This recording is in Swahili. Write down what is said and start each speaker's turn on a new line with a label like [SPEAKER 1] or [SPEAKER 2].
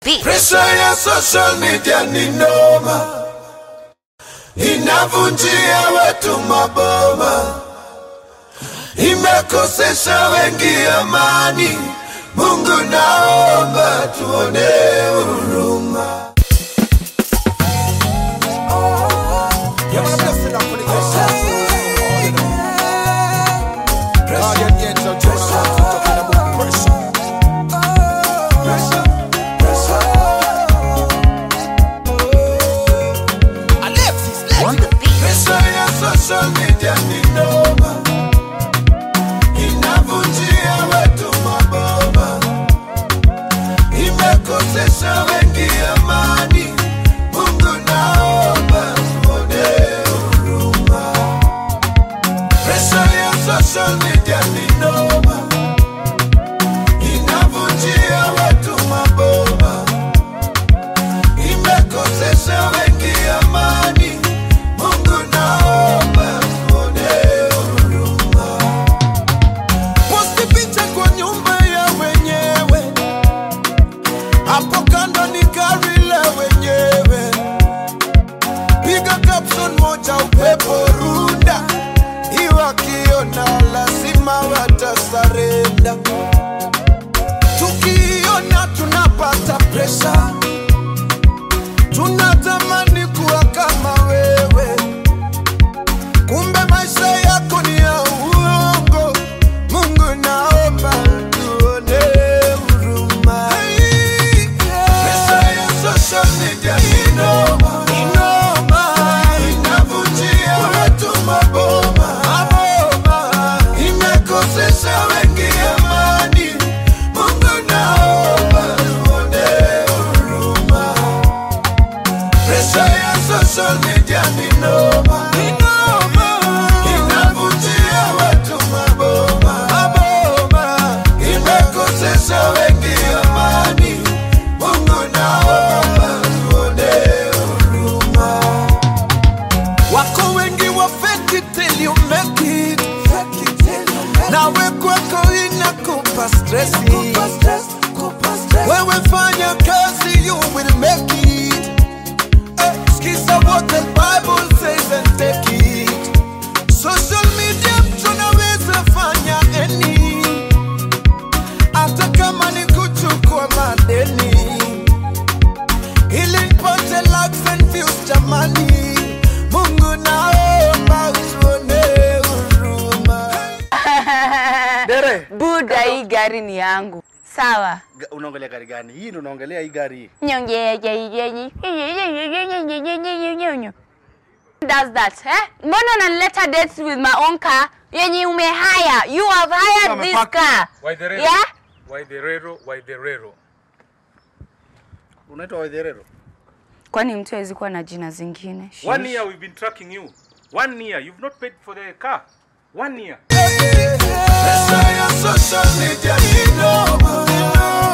[SPEAKER 1] beat.
[SPEAKER 2] Presha ya social media ni noma, inavunjia watu maboma, imekosesha wengi amani. Mungu naomba tuone huruma.
[SPEAKER 1] On the beat.
[SPEAKER 2] Presha ya social media ni noma, inavunjia watu maboma, imekosesha wengi amani. Mungu naomba tuone huruma. Presha ya social media ni noma, inavunjia watu maboma, imekosesha wengi amani. Mungu naomba tuone huruma. Posti picha kwa nyumba ya wenyewe, hapo kando ni gari la wenyewe. Piga caption moja, upepo runda, iwakiona lazima watasarenda. Tukiona tunapata presha, tunatamani kuwa kama wewe kumbe maisha yako ni ya uongo. Mungu naomba tuone huruma. Pesa ya social media ni noma, ni noma, inavunjia watu maboma, maboma, imekosesha wengi amani. Mungu naomba tuone huruma. Presha ya social media ni noma, ni noma, inavunjia watu maboma, maboma, imekosesha wengi amani. Mungu naomba tuone huruma. Wako wengi wa fake it till you make it, fake it till you make it. Nawe kwako inakupa stressi, wewe fanya kazi you will make it. Eh, Sikiza what the Bible says and take it. Social media tunaweza fanya any, hata kama ni kuchukua madeni, ili nipate likes and views jamani. Mungu naomba utuone huruma.
[SPEAKER 3] Dere,
[SPEAKER 4] Buda, hii gari ni yangu. Sawa.
[SPEAKER 3] ga- unaongelea gari gani? Hii ndio unaongelea hii gari hii.
[SPEAKER 4] Does that, eh? Mbona unanileta dates with my own car yenye umehaya? You have hired this
[SPEAKER 3] Amepaki.
[SPEAKER 4] car.
[SPEAKER 5] Waidherero.
[SPEAKER 4] Yeah?
[SPEAKER 5] Waidherero, Waidherero.
[SPEAKER 3] Unaitwa Waitherero?
[SPEAKER 4] Kwani mtu hawezi kuwa na jina zingine?
[SPEAKER 5] One year we've been tracking you. One year. You've not paid for the car. One year.
[SPEAKER 2] Pesa ya social media ni noma,